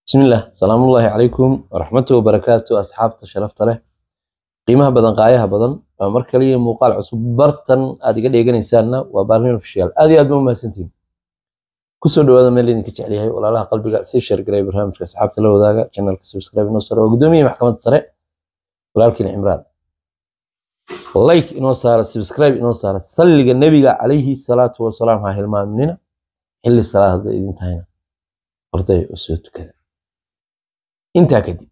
بسم الله سلام الله عليكم ورحمته وبركاته أصحابته شرفت له qiimaha badan qaayaha badan waa mar kaliya muuqaal cusub bartan aad iga dheeganaysaanna waa barnin official aad iyo aad ba umahadsantihin kusoo dhawaada meel idinka jecel yahay walaalaha qalbiga sii sheergaray barnaamijka asxaabta la wadaaga channelka subscribe inoo sare waa guddoomiye maxkamadda sare walaalkiin cimraan like inoo saara subscribe inoo saara salliga nebiga calayhi salaatu wasalaam ha hilmaaminina xilli salaada idin tahayna horday oo soo tukada intaa kadib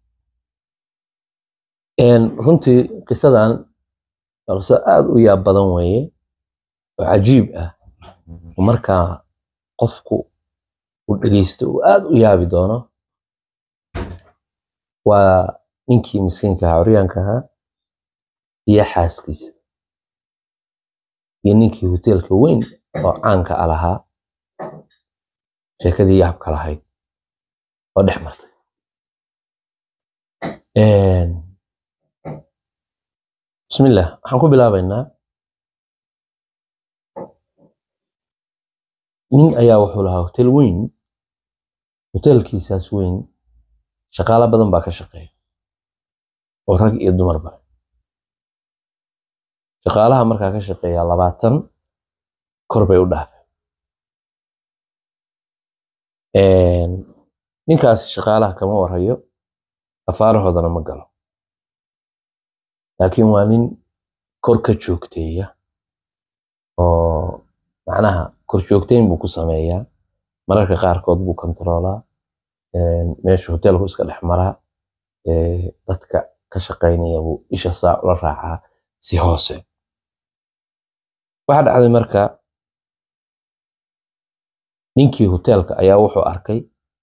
runtii qisadan waa qiso aada u yaab badan weeye oo cajiib ah oo markaa qofku uu dhegeysto uu aada u yaabi doono waa ninkii miskiinka ahaa curyaanka ahaa iyo xaaskiisa iyo ninkii hoteelka weyn oo caanka a lahaa sheekadii yaabka lahayd oo dhex martay bismillah waxaan ku bilaabaynaa nin ayaa wuxuu lahaa hotel weyn hotelkiisaas weyn shaqaalo badan baa ka shaqeeya oo rag iyo dumarba shaqaalaha markaa ka shaqeeya labaatan kor bay u dhaafeen ninkaasi shaqaalaha kama warayo afaarahoodana ma galo laakiin waa nin kor ka joogteeya oo macnaha kor joogteyn buu ku sameeyaa mararka qaarkood buu kontaroolaa meesha hoteelku iska dhex maraa dadka ka shaqaynaya buu isha saa ula raacaa si hoose waxaa dhacday marka ninkii hoteelka ayaa wuxuu arkay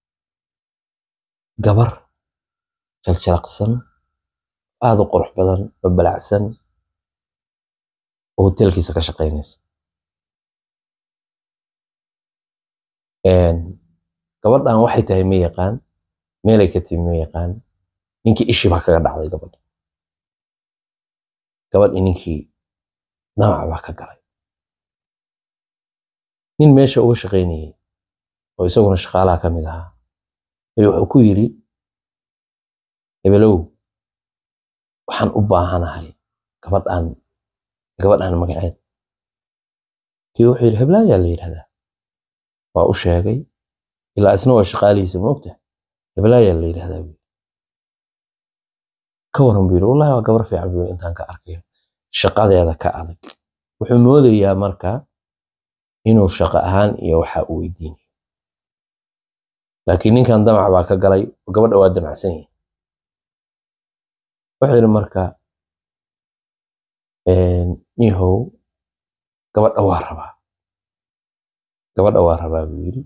gabar jaljalaqsan aada u qurux badan oo balacsan oo hoteelkiisa ka shaqaynaysa gabadhan waxay tahay ma yaqaan meelay ka timi ma yaqaan ninkii ishii baa kaga dhacday gabadha gabadhii ninkii namac baa ka galay nin meesha uga shaqaynayay oo isaguna shaqaalaha ka mid ahaa ayuu wuxuu ku yidhi hebelow waxaan u baahanahay gabadhan gabadhan magaceed kii wuxuu yidhi heblaayaa la yidhahdaa waa u sheegay ilaa isna waa shaqaalihiisa moogta heblaayaa la yidhahdaa buu ka waran buu yidhi wallahi waa gabar fiican buu intaan ka arkayo shaqadeeda ka adag wuxuu moodayaa marka inuu shaqo ahaan iyo waxa uu weydiinayo laakiin ninkan damac baa ka galay oo gabadha waa damacsan yahay wuxuu yidhi marka nihow gabadha waa rabaa gabadha waa rabaa buu yidhi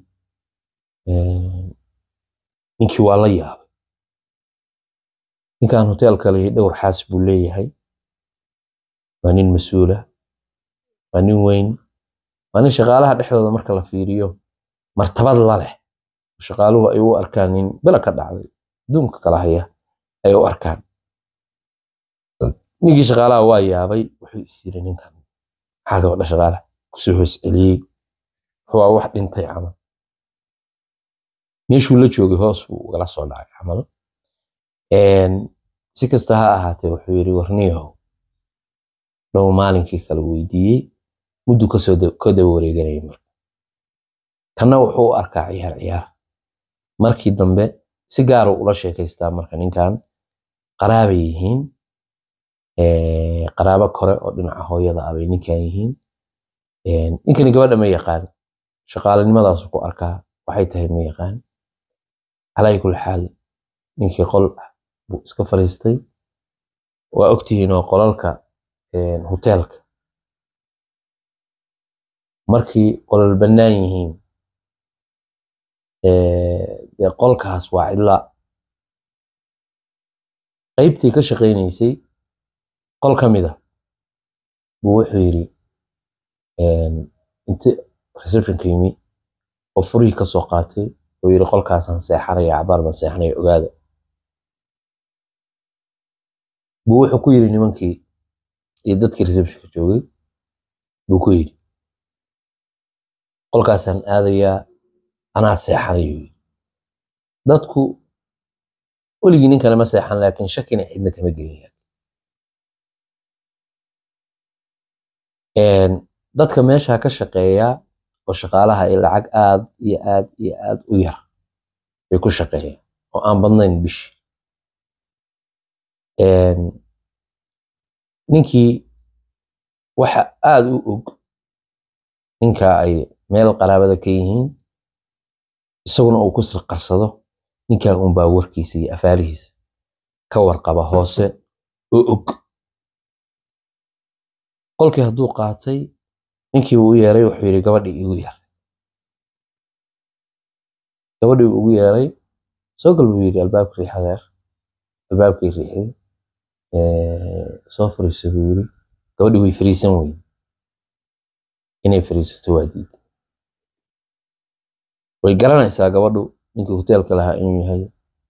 ninkii waa la yaabay ninkan hoteelka leeyahay dhowr xaas buu leeyahay waa nin mas-uula waa nin weyn waa nin shaqaalaha dhexdooda marka la fiiriyo martabad la leh shaqaaluhu ay u arkaan nin bela ka dhacday adduunka kala haya ay u arkaan ninkii shaqaalaha waa yaabay wuxuu is yiri ninkan maxaa gabadha shaqaalaha kusoo hoos celiyey waa wax dhintay camal meeshuu la joogay hoos buu ugala soo dhacay camal si kasta ha ahaatee wuxuu yidhi warniyahow dhow maalinkii kala weydiiyey muddu kasoo ka daba wareeganayay marka kanna wuxuu u arkaa ciyaar ciyaar markii dambe si gaara ula sheekaystaa marka ninkan qaraabay yihiin qaraabo kore oo dhinaca hooyada ah bay ninkan yihiin ninkani gabadha ma yaqaan shaqaalinimadaas ku arkaa waxay tahay ma yaqaan calaa kulli xaal ninkii qol buu iska fariistay waa ogtihiin oo qolalka hoteelka markii qolal bannaan yihiin dee qolkaas waa cidla qaybtii ka shaqaynaysay qol ka mida buu wuxuu yidhi inti receptionka yimi oo furihii ka soo qaatay oo yidhi qolkaasaan seexanaya cabaar baan seexanaya ogaada buu wuxuu ku yidhi nimankii iyo dadkii receptionka joogay buu ku yidhi qolkaasaan aadayaa anaa seexanayo dadku weligii ninkana ma seexan laakiin shakina cidna kama gelin dadka meesha ka shaqeeya oo shaqaalaha ay lacag aad iyo aad iyo aad u yar bay ku shaqeeyaan oo aan badnayn bishi ninkii waxa aad u og ninka ay meel qaraabada ka yihiin isaguna uu ku sirqarsado ninkan unbaa warkiisa iyo afaarihiisa ka warqaba hoose oo og qolkii hadduu qaatay ninkii uu u yeeray wuxuu yidhi gabadhii igu yeeray gabadhii ugu yeeray soo gal buu yidhi albaabka riixadeer albaabkii riixday soo fariiso buu yidhi gabadhii way fariisan weyde inay fariisato waa diiday way garanaysaa gabadhu ninkii hoteelka lahaa inuu yahay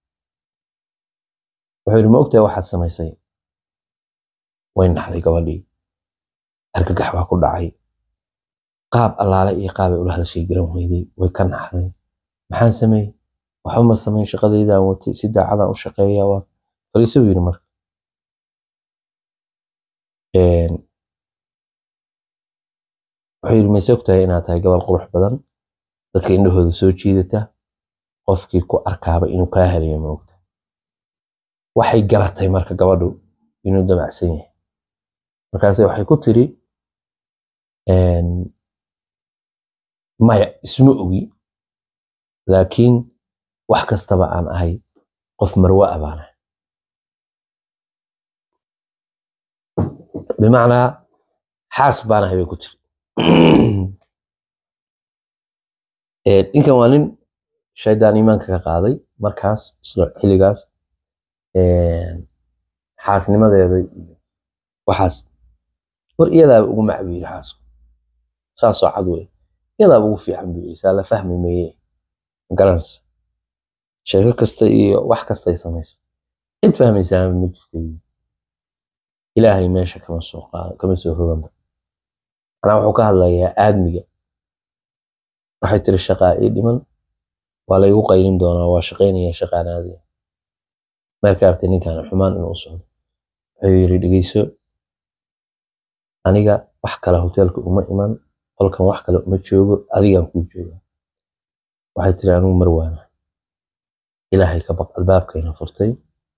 wuxuu yidhi ma ogtahay waxaad samaysay way naxday gabadhii argagax baa ku dhacay qaab allaale iyo qaabay ula hadashay garan weyday way ka naxday maxaan sameeyey waxba ma samayn shaqadeydaan watay si daacadaan u shaqeeya waa fariiso buu yidhi marka wuxuu yidhi mayse ogtahay inaad tahay gabal qurux badan dadka indhahooda soo jiidata qofkii ku arkaaba inuu kaa helayo ma ogta waxay garatay marka gabadhu inuu damacsan yahay markaase waxay ku tiri maya isma ogi laakiin wax kastaba aan ahay qof marwa a baan ahay bimacnaa xaas baan ahay bay ku tiri ninkan waa nin shaydaan iimaanka ka qaaday markaas isla xilligaas xaasnimadeeda iyo waxaas war iyadaaba ugu mac buu yidhi xaasku saasoo cad wey iyadaaba ugu fiican buu yidhi saa la fahmi meye magaranaysa sheeko kasta iyo wax kasta ay samayso cid fahmaysaama ma jirta ilaahay meesha kama soo qaado kama soo roganba manaa wuxuu ka hadlayaa aadmiga waxay tiri shaqaa ii dhiman waa laygu qaylin doonaa waa shaqaynaya shaqaanaadiya marka artay ninkan xumaan inuu socdo wuxuu yidhi dhegeyso aniga wax kale hoteelka uma iman qolkan wax kale uma joogo adigaan kuu jooga waxay tiri anigu marwaana ilaahay ka baq albaabkayna furtay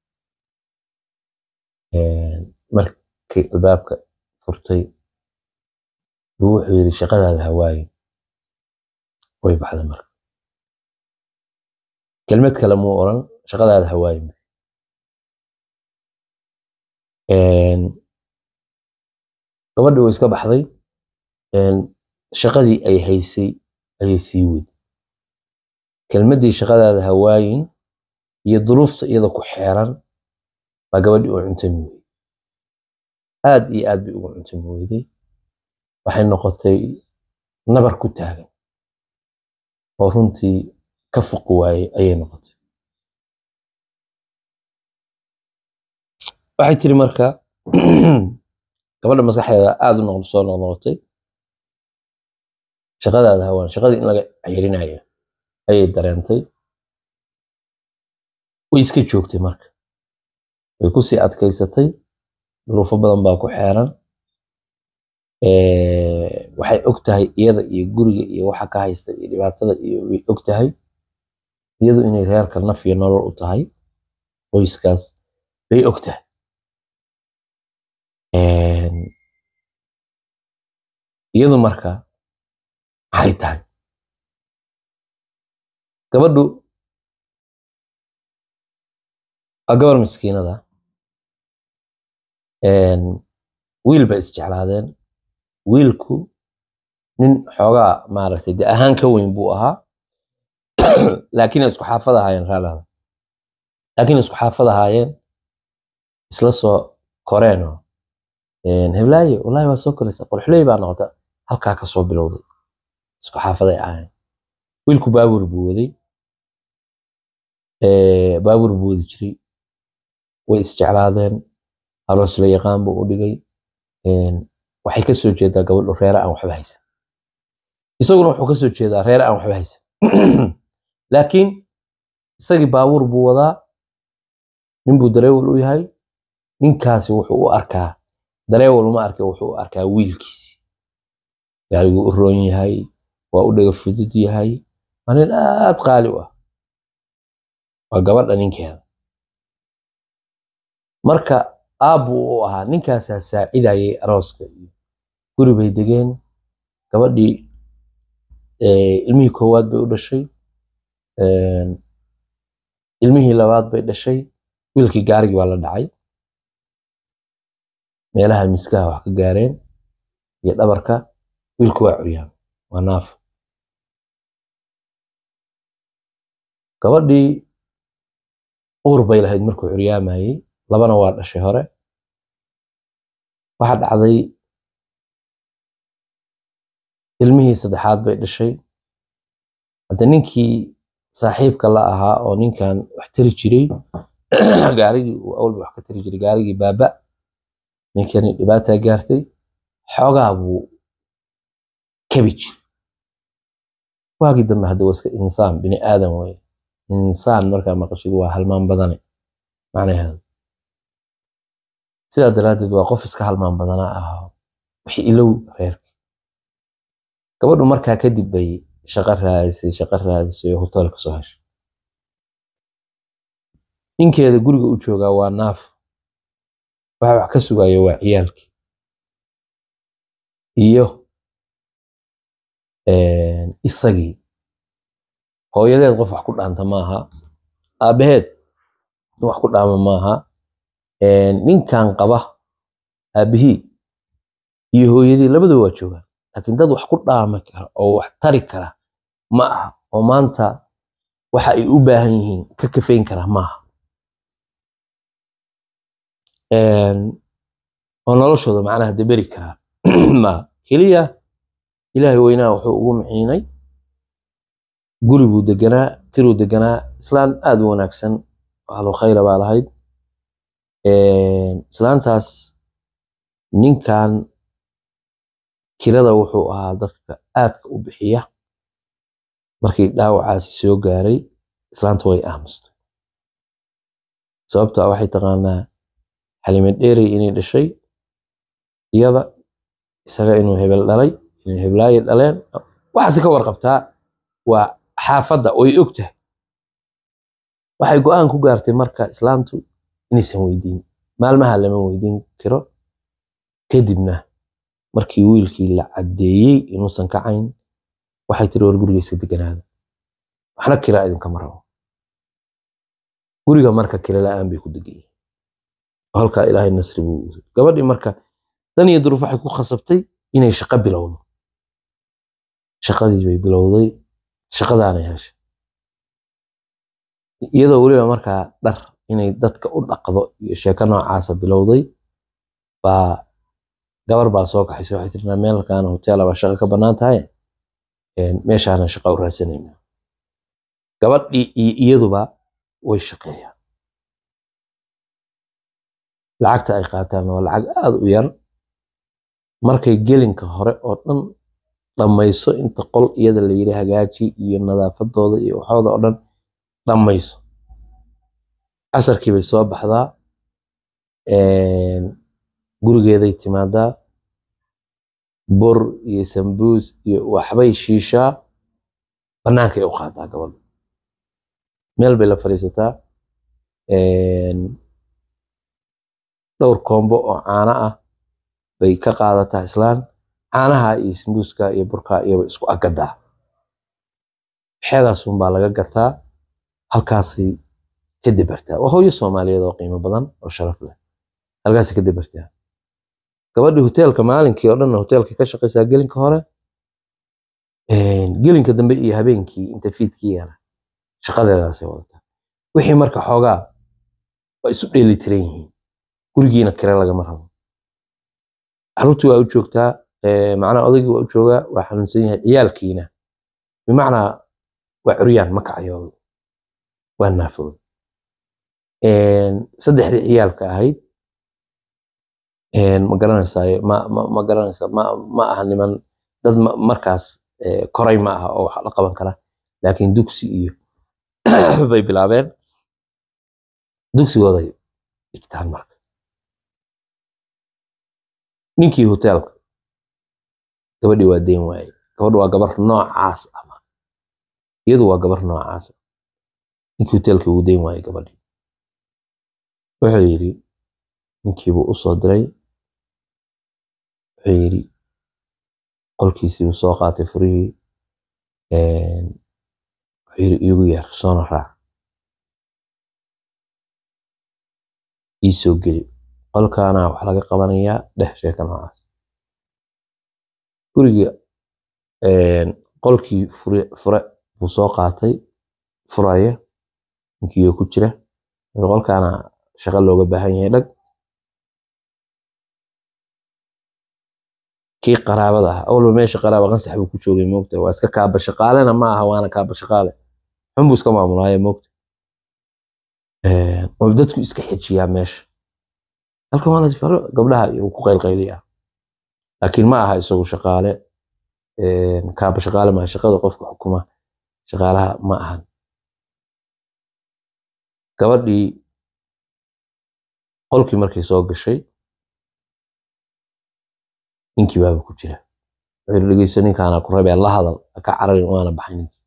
markii albaabka furtay buu wuxuu yidhi shaqadaada hawaaye way baxday marka kelmad kale muu oran shaqadaada hawaaye gabadhii way iska baxday shaqadii ay haysay ayay sii weyday kelmaddii shaqadaada hawaayin iyo duruufta iyada ku xeeran baa gabadhii u cuntami weyday aad iyo aad bay ugu cuntami weyday waxay noqotay nabar ku taagan oo runtii ka fuqi waayey ayay noqotay waxay tiri marka gabadha maskaxdeeda aada u noqdo soo noqnoqotay shaqadaada hawaan shaqadii in laga ceyrinayo ayay dareentay way iska joogtay marka way kusii adkaysatay duruufo badan baa ku xeeran waxay og tahay iyada iyo guriga iyo waxa ka haysta iyo dhibaatada iyo way og tahay iyadu inay reerka naf iyo nolol u tahay qoyskaas bay og tahay iyadu marka maxay tahay gabadhu waa gabar miskiinada wiil bay isjeclaadeen wiilku nin xoogaa maaragtay de ahaan ka weyn buu ahaa laakiin ay isku xaafad ahaayeen raalaada laakiin isku xaafad ahaayeen isla soo koreenoo heblaaye wallahi waa soo koraysa qorxley baa noqota halkaa ka soo bilowday isku xaafaday ahaayeen wiilku baabuur buu waday baabuur buu wadi jiray way isjeclaadeen aroos la yaqaan buu u dhigay waxay ka soo jeedaa gabadhu reere aan waxba haysan isaguna wuxuu ka soo jeedaa reere aan waxba haysan laakiin isagii baabuur buu wadaa ninbuu dareewal u yahay ninkaasi wuxuu u arkaa dareewal uma arke wuxuu u arkaa wiilkiisi gaariguu u roon yahay waa u dhaga fudud yahay waa nin aad qaali u ah waa gabadha ninkeeda marka aabbuu u ahaa ninkaasaa saacidayay arooska iyo guri bay degeen gabadhii ilmihii koowaad bay u dhashay ilmihii labaad bay dhashay wiilkii gaarigii baa la dhacay meelaha miskaha wax ka gaareen iyo dhabarka wiilku waa curyaan waa naaf gabadhii uur bay lahayd markuu curyaamayey labana waa dhashay hore waxa dhacday ilmihii saddexaad bay dhashay hadda ninkii saaxiibka la ahaa oo ninkan wax tari jiray gaarigii uu awalba wax ka tari jiray gaarigii baaba ninkani dhibaataa gaartay xoogaa buu kabi jiray waagii dambe hadda waa iska insaan bini aadan weye insaan markaa maqashid waa halmaan badane macnaheedu sidaa daraaddeed waa qof iska halmaan badanaa ah wixii ilow reerka gabadhu markaa kadib bay shaqo raadisay shaqo raadisay oo hotel kasoo heshay ninkeeda guriga u joogaa waa naaf waxa wax ka sugaya waa ciyaalkii iyo isagii hooyadeed qof wax ku dhaanta maaha aabbaheed wax ku dhaama maaha ninkan qaba aabbihii iyo hooyadii labadaba waa joogaan laakiin dad wax ku dhaami kara oo wax tari kara ma aha oo maanta waxa ay u baahan yihiin ka kafayn kara maaha oo noloshooda macnaha daberi karaa maaha keliya ilaahay weynaa wuxuu ugu miciinay guri buu deganaa kiruu deganaa islaan aad u wanaagsan ahlu khayra baa lahayd islaantaas ninkan kirada wuxuu ahaa dadka aadka u bixiya markii dhaawacaasi soo gaaray islaanta way aamustay sababto waxay taqaanaa xalime dheerey inay dhashay iyada isaga inuu hebel dhalay inay heblaaye dhaleen waxaasi ka warqabtaa waa xaafadda oy og tahay waxay go-aan ku gaartay marka islaamtu inaysan weydiin maalmaha lama weydiin karo kadibna markii wiilkii la caddeeyey inuusan kacayn waxay tiri war guriga iska deganaada waxna kiraa idinkama rabo guriga marka kira la-aan bay ku degayeen halkaa ilaahay nasri buu gabadhii marka dan iyo duruuf waxay ku khasabtay inay shaqo bilowdo shaqadii bay bilowday shaqadaanay heshay iyadoo weliba markaa dhar inay dadka u dhaqdo iyo sheeko noocaasa bilowday baa gabar baa soo kaxaysa waxay tiri meelkaana hoteela baa shaqa ka bannaan tahay meeshaana shaqa u raadsanayna gabadhii iyo iyaduba way shaqeeyaan lacagta ay qaataan waa lacag aad u yar markay gelinka hore oo dhan dhammayso inta qol iyada la yidhi hagaaji iyo nadaafadooda iyo waxooda oo dhan dhammayso casarkii bay soo baxdaa gurigeeday timaadaa bur iyo sambuus iyo waxbay shiishaa bannaankay u qaadaa gabadha meel bay la fadhiisataa dhowr koombo oo caano ah bay ka qaadataa islaan caanaha iyo sambuuska iyo burka iyaba isku agadaa waxeedaasun baa laga gataa halkaasay ka debartaa waa hooyo soomaaliyeed oo qiimo badan oo sharaf leh halkaasay ka debartaa gabadhii hoteelka maalinkii oo dhanna hoteelka ka shaqaysaa gelinka hore gelinka dambe iyo habeenkii inta fiidkiiyana shaqadeedaasay wadataa wixii marka xoogaa waa isu dheeli tiran yihiin gurigiina kire lagama rabo caruurtii waa u joogtaa macnaha odaygii waa u joogaa waa xanuunsan yahay ciyaalkiina bimacnaa waa curyaan ma kacayoodo waa naafooda saddexdii ciyaalka ahayd ma garanaysaa ma ma ma garanaysaa ma ma aha niman dad markaas koray ma aha oo wax la qaban kara laakiin dugsi iyo bay bilaabeen dugsigooday dhigtaan marka ninkii hoteelka gabadhii waa deyn waaye gabadhu waa gabar noocaas ama iyadu waa gabar noocaas ninkii hoteelka ugu deyn waaye gabadhii wuxuu yidhi ninkiibuu u soo diray wuxuu yidhi qolkiisii buu soo qaatay furihii wuxuu yidhi iigu yeer soona raac ii soo geli qolkaana wax laga qabanayaa dheh sheeka noocaas guriga qolkii fure fure buu soo qaatay furaya ninkiioo ku jira qolkaana shaqo looga baahan yahay dhag kii qaraabada ah awalba meesha qaraaba qansax buu ku joogay moogta waa iska kaaba shaqaalena ma aha waana kaaba shaqaale xun buu iska maamulaaye moogta oo dadku iska xejiyaa meesha halkan waa la faro gabdhaha uu ku qaylqayliyaa laakiin ma aha isagu shaqaale kaaba shaqaale maaha shaqada qofka xukuma shaqaalaha ma ahan gabadhii qolkii markay soo gashay ninkii baaba ku jira wuxuu dhegeyso ninkaana ku rabee la hadal ka cararin waana baxay ninkii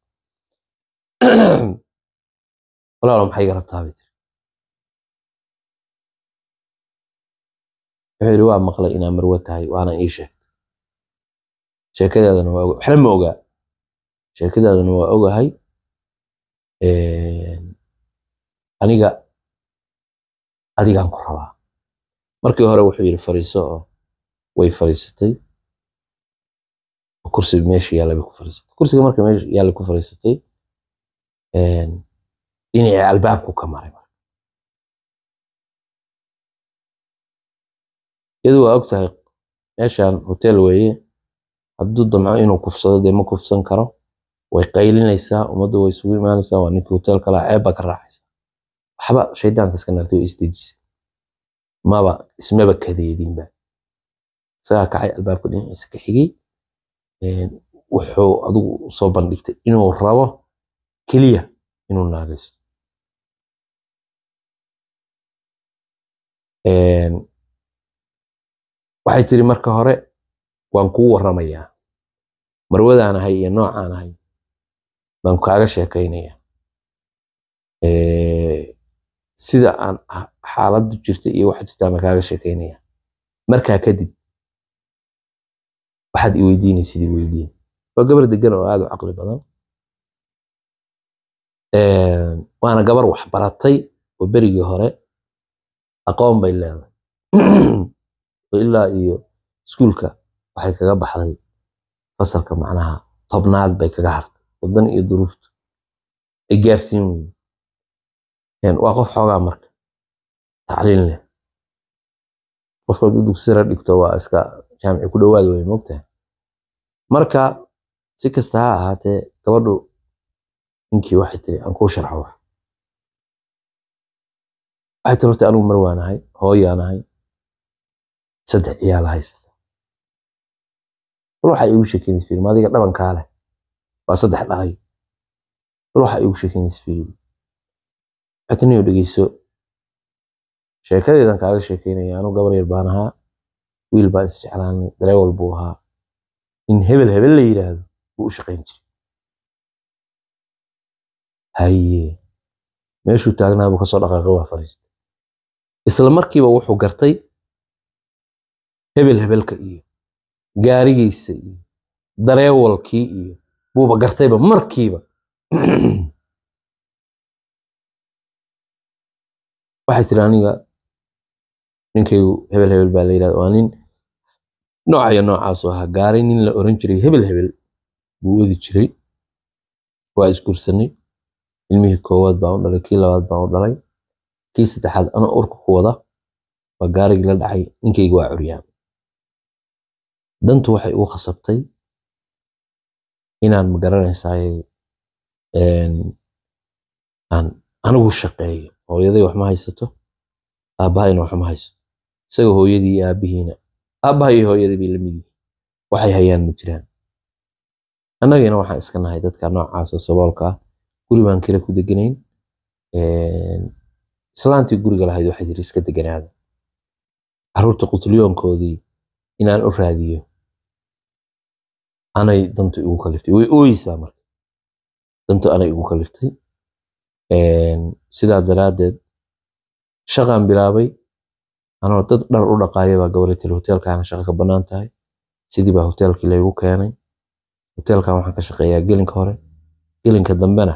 walaalo maxay iga rabtaa bay tiri wuxuu yidhi waa maqlay inaa marwo tahay waana ii sheegtay sheekadeedana waa oga waxna ma ogaa sheekadeedana waa ogahay aniga adigaan ku rabaa markii hore wuxuu yidhi fariiso oo way fariisatay kursi meesha yaalla bay ku fariisatay kursiga marka meesha yaalla ku fariisatay dhinacii albaabku ka maray marka iyadu waa og tahay meeshan hotel weeye hadduu damco inuu kufsado dee ma kufsan karo way qaylinaysaa ummaddu way isugu imaanaysaa waa ninkii hotelka lahaa ceeb baa ka raacaysa waxba shaydaanka iska nartay way isdejisay maba ismaba kadeedinba isagaa kacay albaabka dhinaciisa ka xigay wuxuu adigu soo bandhigtay inuu rabo keliya inuu naagaysto waxay tiri marka hore waan kuu warramayaa marwadaan ahay iyo noocaan ahay baan kaaga sheekaynayaa sida aan xaaladdu jirta iyo waxa jirta baan kaaga sheekaynayaa markaa kadib waxaad i weydiinaysid i weydiin waa gabar degan oo aad u caqli badan waana gabar wax baratay oo berigii hore aqoon bay leedahay ilaa iyo iskuulka waxay kaga baxday fasalka macnaha tobnaad bay kaga hartay wadan iyo duruuftu ay gaarsiin weyne waa qof xoogaa marka tacliin leh qofka hadduu dugsira dhigto waa iska jaamici ku dhowaad wey mogtahay marka si kasta ha ahaatee gabadhu ninkii waxay tiri aan kuu sharxo wax waxay tiri horta anigu mar waanahay hooyaanahay saddex ciyaala haysata bal waxaa iigu sheekeynaysa filim adiga dhabankaa leh waa saddex dhalay bal waxaa iigu sheekeynaysa filim xatiniyo dhegeyso sheekadeedan kaaga sheekeynaya anu gabar yar baan ahaa wiil baan isjeclaanay dareewal buu ahaa in hebel hebel la yidhaahdo buu u shaqayn jiray haye meeshuu taagnaa buu kasoo dhaqaaqay waa fariistay isla markiiba wuxuu gartay hebel hebelka iyo gaarigiisa iyo dareewalkii iyo buuba gartayba markiiba waxay tiri aniga ninkaygu hebel hebel baa la yidhahda waa nin noocayo noocaasoo ahaa gaaray nin la oran jiray hebel hebel buu wadi jiray waa isguursanay ilmihii koowaad baan u dhalay kii labaad baan u dhalay kii saddexaad ana urka ku wada waa gaarigii la dhacay ninkayga waa curyaan dantu waxay ugu khasabtay inaan magaranaysaay aan anigu shaqeeyo hooyaday wax ma haysato aabbahayna wax ma haysato isaga hooyadii iyo aabbihiina aabbaha iyo hooyadii bay la mid yihiin waxay hayaan ma jiraan annagina waxaan iska nahay dadka noocaas oo saboolka ah guri baan kira ku deganayn islaantii guriga lahayd waxay tiri iska deganaada carruurta qutulyoonkoodii inaan u raadiyo anay dantu igu kaliftay way ooyeysaa marka dantu anay igu kaliftay sidaa daraaddeed shaqaan bilaabay anoo dad dhar u dhaqaaya baa gabadhay tiri hoteelkaana shaqa ka bannaan tahay sidii baa hoteelkii laygu keenay hoteelkan waxaan ka shaqeeyaa gelinka hore gelinka dambena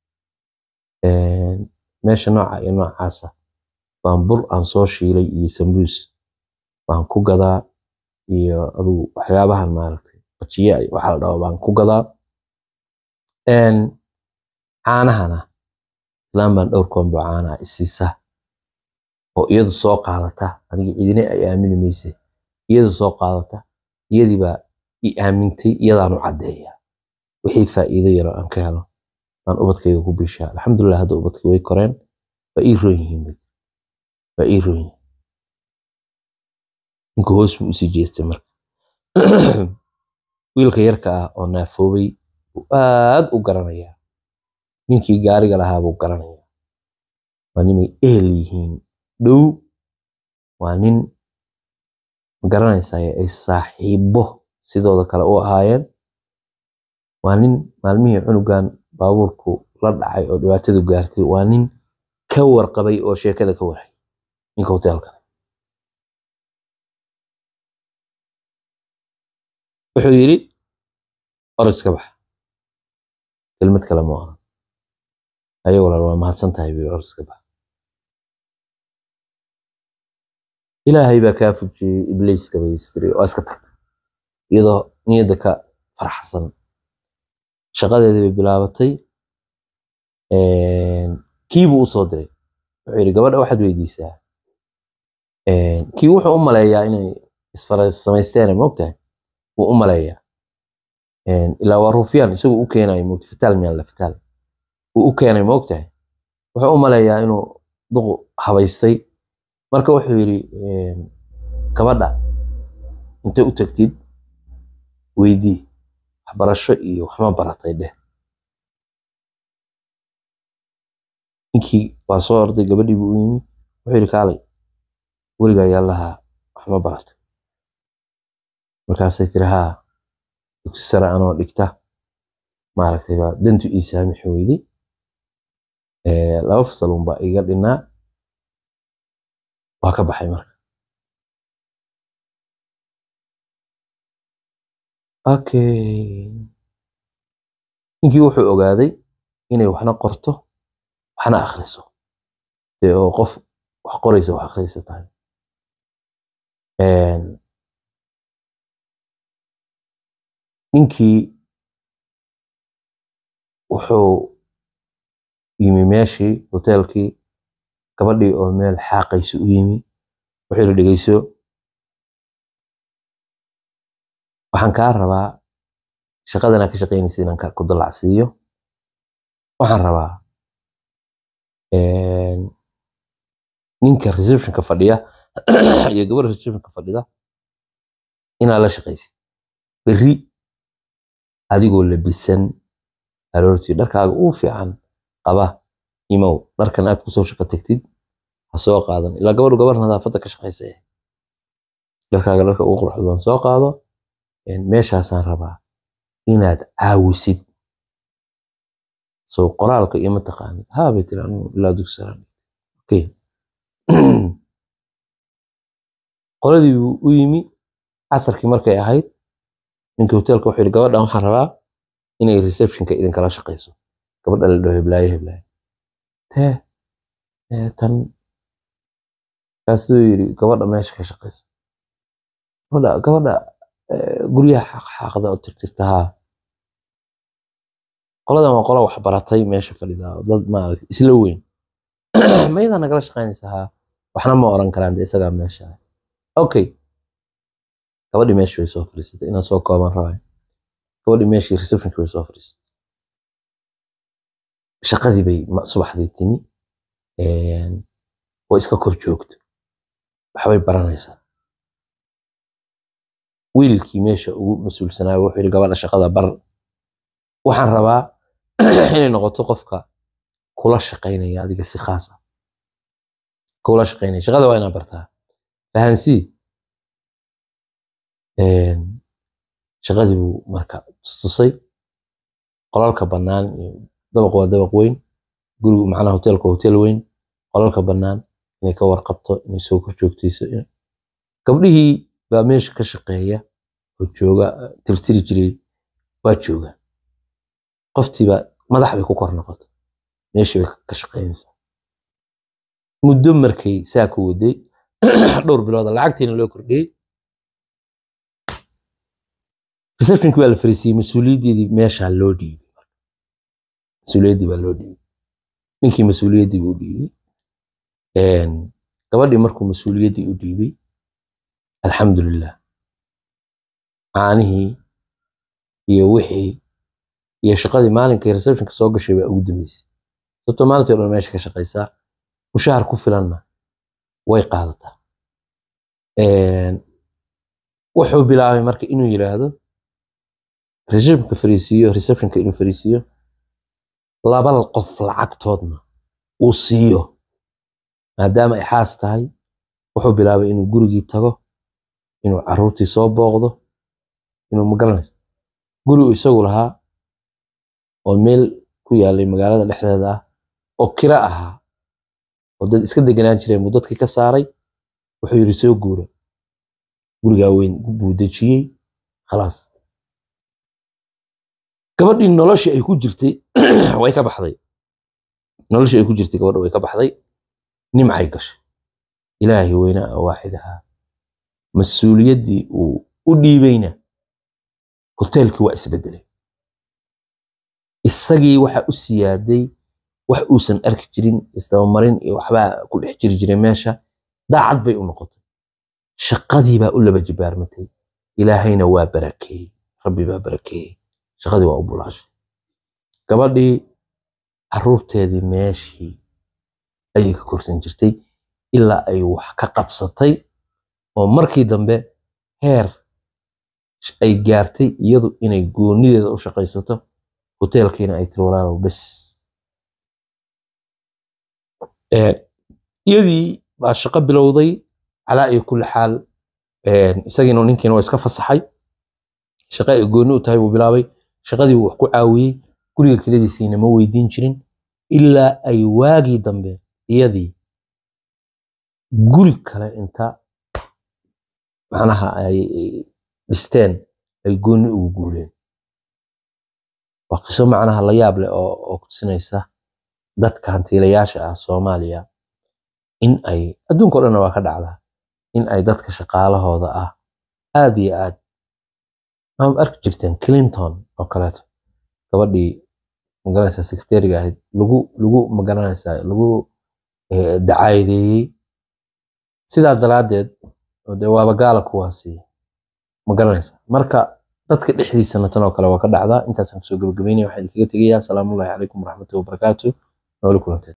meesha nooca iyo noocaasa baan bur aan soo shiilay iyo sambuus baan ku gadaa iyo adugu waxyaabahan maaragtay bajiya iyo waxa la dhaho baan ku gadaa caanahana islaan baan dhowr koombo caanaha isiisa oo iyadu soo qaadata aniga cidina ay aamini mayse iyadu soo qaadata iyadii baa i aamintay iyadaan u caddeeya wixii faa'iido yaro aan ka helo baan ubadkayga ku bishaa alxamdulilah hadda ubadkii way koreen waa ii roon yihiin waa ii roon yihiin ninka hoos buu usii jeestay marka wiilka yarka ah oo naafoobay buu aad u garanayaa ninkii gaariga lahaa buu garanayaa waa nimay ehel yihiin dhow waa nin magaranaysaa ay saaxiibo sidooda kale u ahaayeen waa nin maalmihii cunugan baabuurku la dhacay oo dhibaatadu gaartay waa nin ka warqabay oo sheekada ka waray ninka hoteelka wuxuu yidhi oriska bax kelmad kale ma oran ayagoo lal waa mahadsan tahay buu yidhi oriska bax ilaahay baa kaa fujiyey ibliiska bay istiri oo iska tagtay iyadoo niyadda ka farxsan shaqadeedii bay bilaabatay kii buu u soo diray wuxuu yidhi gabadha waxaad weydiisaa kii wuxuu u maleeyaa inay isfarasamaysteen moogtahay wuu u maleeyaa ilaa waa ruufyaan isagu u keenayo moogta fataal miyaan la fataal wuu u keenay moogtahay wuxuu u maleeyaa inuu duqu habaystay marka wuxuu yidhi gabadha intay u tagtid weydii waxbarasho iyo waxma baratay dheh ninkii waa soo orday gabadhii buu u yimi wuxuu yidhi kaalay weligaa yaa lahaa waxma baratay markaasay tiri haa dugsi sare anoo dhigta maaragtay baa dantu ii saamixi weyday laba fasalun baa iga dhinnaa waa ka baxay marka okay ninkii wuxuu ogaaday inay waxna qorto waxna akhriso dee oo qof wax qoraysa wax akhriysa tahay ninkii wuxuu yimi meeshii hoteelkii gabadhii oo meel xaaqaysa u yimi wuxuu yidhi dhegeyso waxaan kaa rabaa shaqadanaa ka shaqaynaysa inaan ku dallacsiiyo waxaan rabaa ninka receptionka fadhiya iyo gabadha receptionka fadhida inaad la shaqaysid berri adigoo labisan aroortii dharkaaga uu fiican qaba imow dharkan aad kusoo shaqo tagtid ha soo qaadan ilaa gabadhu gabar nadaafadda ka shaqaysa dharkaaga dharka ugu quruxda badan soo qaado meeshaasaan rabaa inaad caawisid soo qoraalka iyo mataqaanid haa bay tiri anigu ilaa dugsiran okay qoladii buu u yimi casarkii markay ahayd ninkii hoteelka wuxuu yidhi gabadhan waxaan rabaa inay receptionka idinkala shaqayso gabadha la dhaho heblaayo heblaayo tee tan kaasuu yidhi gabadha meesha ka shaqaysa gabadha gabadha guryaha xaaqxaaqda oo tirtirta haa qoladan waa qola wax baratay meesha fadhida dad maaragtay isla weyn mayadaa nagala shaqaynaysa haa waxna ma oran karaan dee isagaa meesha okay gabadhii meeshii way soo fadhiisatay inaan soo kooban rabay gabadhii meeshii receptionkii way soo fadhiisatay shaqadii bay subaxdii timi way iska kor joogto waxbay baranaysaa wiilkii meesha ugu mas-uulsanaayo wuxuu yidhi gabadha shaqada bar waxaan rabaa inay noqoto qofka kula shaqaynaya adiga si khaas ah kula shaqaynaya shaqada waa inaad bartaa fahansii shaqadii buu marka tustusay qolalka bannaan iyo dabaq waa dabaq weyn gurigu macnaha hoteelka waa hotel weyn qolalka bannaan inay ka warqabto inay soo kor joogtayso gabdhihii baa meesha ka shaqeeya oo jooga tirtiri jiray waa jooga qoftiiba madax bay ku kor noqotay meeshii bay ka shaqeynaysaa muddo markay saa ku waday dhowr bilooda lacagtiina loo kordhiyey receptionkii baa la fariisiyey mas-uuliyaddeedii meeshaa loo dhiibay mas-uuliyaddii baa loo dhiibay ninkii mas-uuliyaddii buu dhiibay gabadhii markuu mas-uuliyaddii u dhiibay alxamdulilah caanihii iyo wixii iyo shaqadii maalinkay receptionka soo gashay baa ugu dambeysay sababtoo maalintii o dhan meesha ka shaqaysaa mushahar ku filanna way qaadataa wuxuu bilaabay marka inuu yidhaahdo receptionka fariisiiyo receptionka inuu fariisiiyo laba qof lacagtoodna uu siiyo maadaama ay xaas tahay wuxuu bilaabay inuu gurigii tago inuu caruurtii soo booqdo inuu magaranayso gurigu isagu lahaa oo meel ku yaalay magaalada dhexdeeda ah oo kira ahaa oo dad iska deganaan jireen buu dadkii ka saaray wuxuu yidhi soo guura gurigaa weyn buu dejiyey khalaas gabadhii noloshii ay ku jirtay way ka baxday noloshii ay ku jirtay gabadha way ka baxday nimcay gashay ilaahay weynaa oo waaxid ahaa mas-uuliyaddii uu u dhiibayna hoteelkii waa isbedelay isagii waxa u siyaaday wax uusan arki jirin isdabamarin iyo waxbaa ku dhex jiri jiray meesha daacad bay u noqotay shaqadii baa u laba jibaarmatay ilaahayna waa barakeeyey rabbi baa barakeeyey shaqadii waa u bulaashay gabadhii caruurteedii meeshii ayay ka korsan jirtay ilaa ay wax ka qabsatay oo markii dambe heer ay gaartay iyadu inay goonideeda u shaqaysato hoteelkiina ay tiri walaalow bes iyadii baa shaqo bilowday calaa iyo kulli xaal isagiina ninkiina waa iska fasaxay shaqo ay gooni u tahay buu bilaabay shaqadii buu wax ku caawiyey guriga keladiisiina ma weydiin jirin ilaa ay waagii dambe iyadii guri kale inta macnaha ay dhisteen ay gooni ugu guureen waa qiso macnaha la yaab leh oo oo kutusinaysa dadka hantiilayaasha ah soomaaliya in ay adduunka o dhanna waa ka dhacdaa in ay dadka shaqaalahooda ah aad iyo aad ama arki jirteen clinton oo kaleeto gabadhii magaranaysaa secretariga ahayd lagu lagu magaranaysaa lagu dacaayadeeyey sidaa daraaddeed dee waaba gaala kuwaasi magaranaysaa marka dadka dhexdiisana tan oo kale waa ka dhacdaa intaasaan kusoo gabagabeynaya waxaan idinkaga tegayaa asalaamullahi calaykum waraxmatullahi wabarakaatu nooli kulanteen